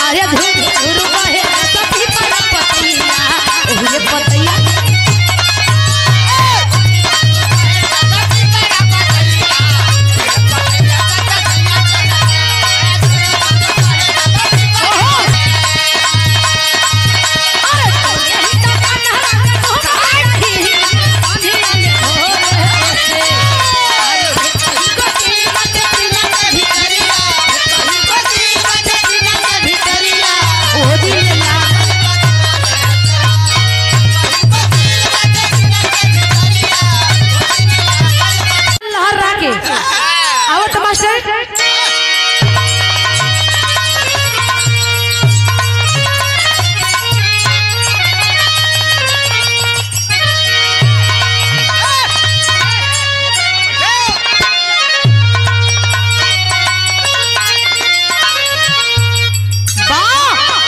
अरे धुर धुर बहे सखी पर पतिया ओहे पतिया अरे तोरे ही तो कन्हरा तोहरा रही अंधिया में हो रे से अरे कहीं गोटी मत सीना के भितरिया कहीं गोटी मत सीना के भितरिया ओ दिलला लहरा के आवत मास्टर वाह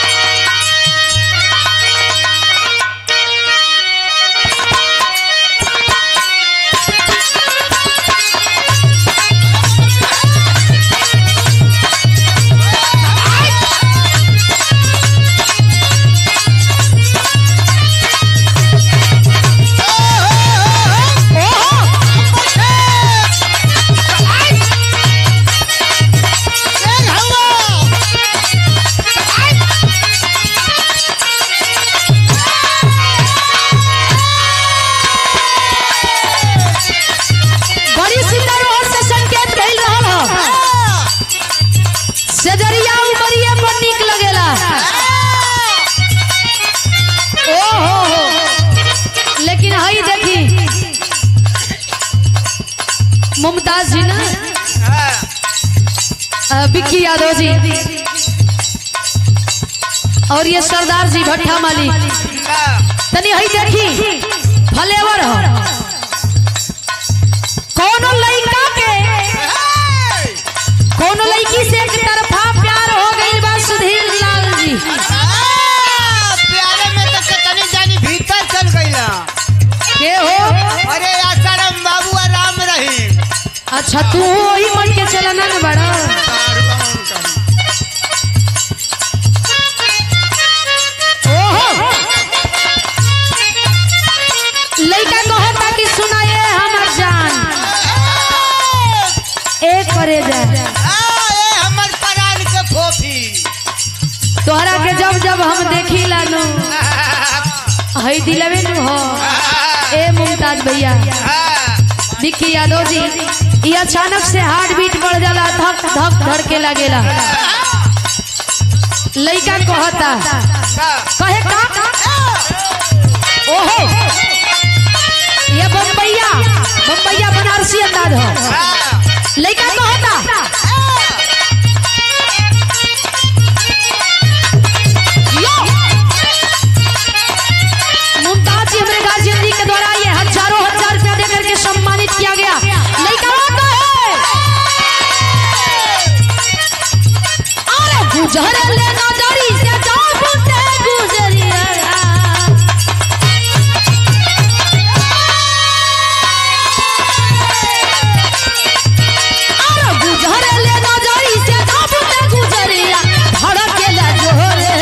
बड़ी सुंदर ओर से संकेत भइल रहल ह सजरिया उमरिया पर नीक लगेला ओ हो हो लेकिन हई देखी मुमताज जी ना अ, विक्की यादव जी और ये सरदार जी भट्टा माली तनी हई देखी फलेवर ह कोनो लइका के कोनो लड़की से एक तरफा प्यार हो गई बा सुधीर लाल जी प्यारे में तो कितनी जानी भीतर चल गईला के हो अरे आसाराम बाबू और राम रहीम अच्छा तू वही मन के चलना न बड़ा ओहो लइका कहता कि सुनाए हमर जान एक करे जा आ, ए हमर परान के फोफी तोहरा के जब जब हम देखी लानो हई दिलवे नु हो ए मुमताज भैया विक्की यादव जी ये अचानक से हार्ट बीट बढ़ जाला धक धक धड़के लगेला लइका कहता कहे का ओहो ये बम्बैया बम्बैया बनारसी अंदाज हो लइका कहता यो मुमताज जी हमारे गार्जियन जी के द्वारा ये हजारों हजार रुपया दे करके सम्मानित किया गया लइका कहता है अरे गुजर ले नजरी से जाबू ते गुजरिया अरे गुजर ले नजरी से जाबू ते गुजरिया धड़केला जोरे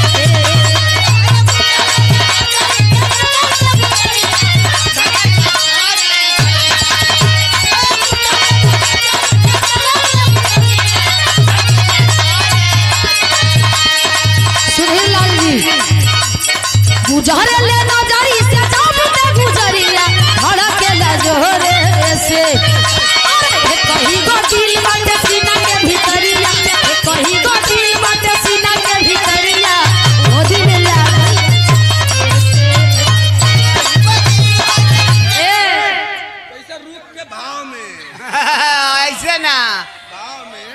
सुधीर लाल जी गुजर ले नजरी से जाबू ते गुजरिया धड़केला जोरे से अरे कहीं गो दिल बाटे सीना के भीतरिया ए कहीं गो दिल बाटे सीना के भीतरिया ओ दिन लागल ए कैसे रूप के भाव में ऐसे ना भाव में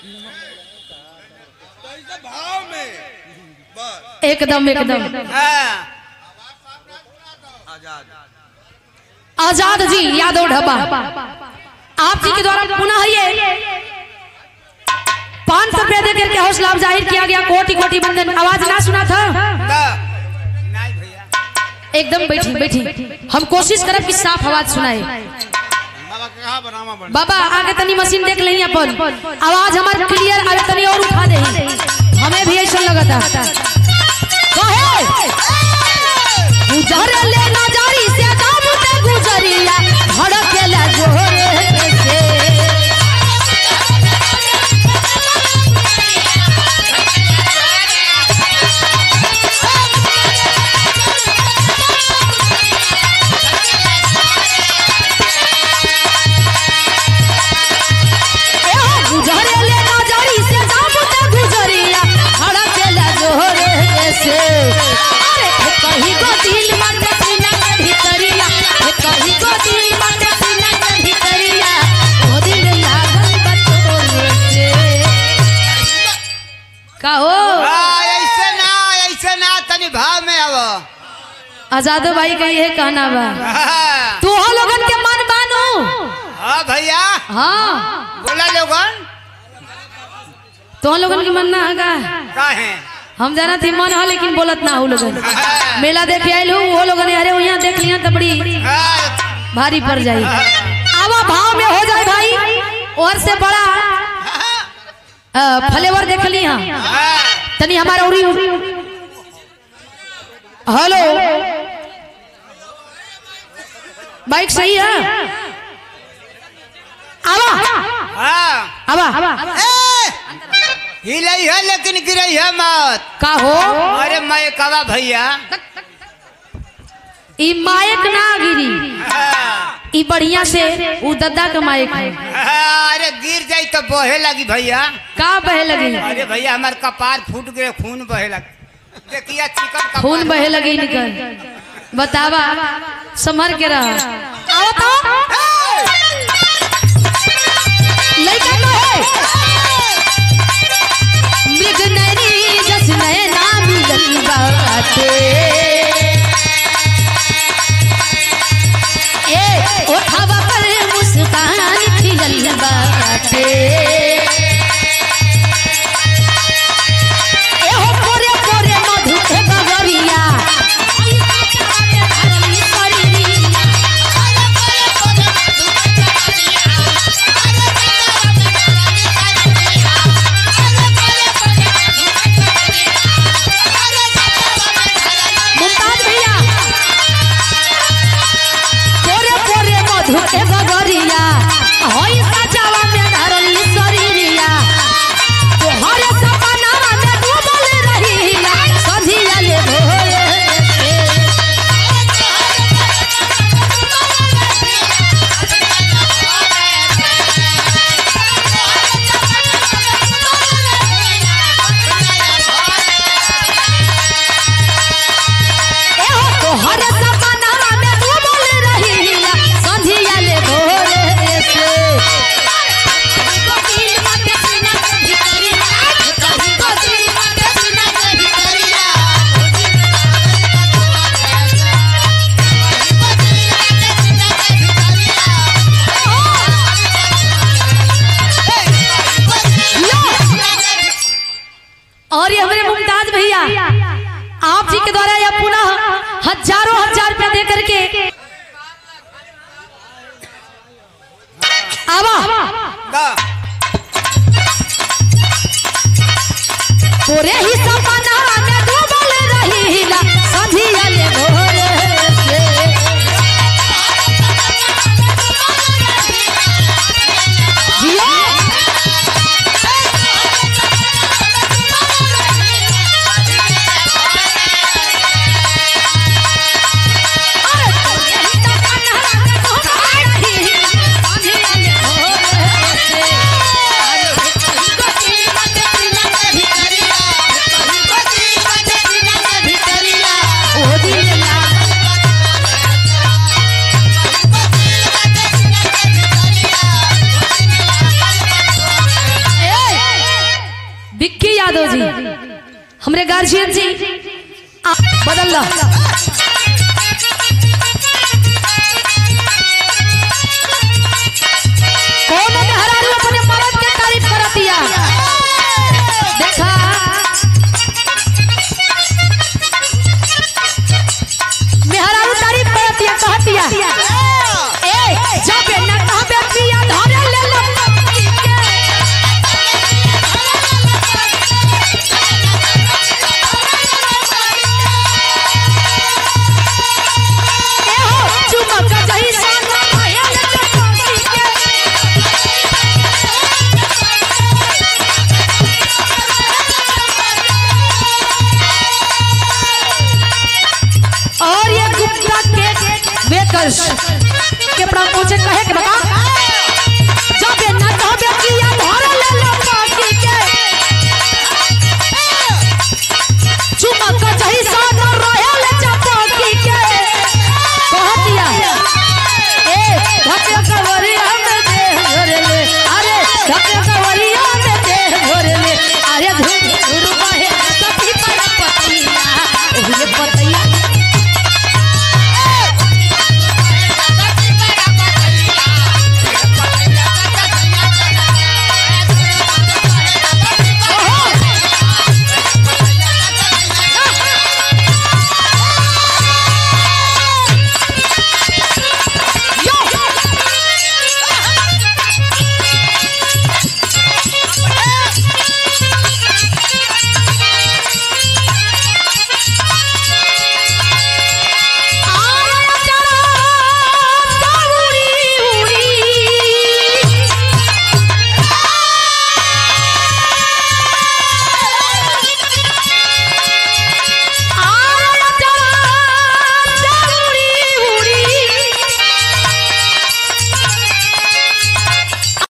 कैसे भाव में बस एकदम एकदम हाँ आजाद आजाद जी यादव ढबा आप जी के द्वारा पुनः ये पांच सौ रुपया देकर के हौसला जाहिर किया गया कोटि कोटि बंदन आवाज ना सुना था का नहीं भैया एकदम बैठी बैठी हम कोशिश करब कि साफ आवाज सुनाए बाबा के कहा बनावा बन बाबा आगे तनी मशीन देख लें अपन आवाज हमार क्लियर आवे तनी और उठा दे हमें भी ऐसा लगा लगता कहे गुजर ले नजरी से जब ते गुजरिया धड़केला जोरे से ए हो गुजर ले नजरी से जब ते गुजरिया धड़केला जोरे से अरे हे कहीं को दिल मन सीना के भीतरिया हे कहीं को दिल मन सीना के भीतरिया ओ दिल लागल बतोरे से कहो हाँ, ऐसे ना ऐसे ना तनी भाव में आव आजादो भाई का ये कहना बा हाँ तू हो लोगन के मन बानो हाँ भैया हाँ बोला लोगन तो लोगन के मन ना होगा का है हम जाना थी मन हो लेकिन बोलत ना हो लोगन मेला देखे आयल हूँ वो लोगन अरे यहाँ देख लिया तो बड़ी हाँ, भारी पड़ जाई आवा भाव में हो जाए भाई और से बड़ा अ, फ्लेवर देख ली हाँ हाँ, तनी हमारा उरी हेलो बाइक सही है आवा हाँ। आवा ए, हिलई है लेकिन गिरई है मत का हो अरे मैं कवा भैया ई मायक ना गिरी हाँ, ई बढ़िया से उ दद्दा के मायक है हाँ, अरे गिर जाई तो बहे लगी भैया का बहे लगी अरे भैया हमार कपार फूट गए खून बहे लग देखिए चिकन कपार खून बहे लगी निकल बतावा संभर के रह आओ तो लइका तो है मृग नैनी जस नैना मिलल बाटे ए ओठवा पर मुस्कान खिलल बाटे एहो पोरे पोरे मधु के बगरिया मुमताज भैया पोरे पोरे मधु के बगरिया होई सजावा में धरली शरीरिया तोहरे सपनावा में डूबल रहिया संधिया ले भोरे से एहो तोहरे सपनावा में डूबल रहिया संधिया ले भोरे से और ये हमारे मुमताज भैया आप जी के द्वारा यह पुनः हजारों हजार रुपया दे करके आवा दा, तोरे ही सपना में डूबल रहिला संधिया ले भोरे से जियो अरे तोरे ही सपना में डूबल रहिला संधिया ले भोरे से अरे कहीं को दिल मत सीना के भीतरिया कहीं को दिल मत सीना के भीतरिया ओ दिल लागल विक्की यादव जी हमरे गार्जियन जी आप बदल लो कौन मेहरारू अपने मर्द के तारीफ करतिया देखा मेहरारू तारीफ करतिया कहतिया ए जब न कहबे पिया धरे ले लो के प्रणाम पहुंचे कहे के बता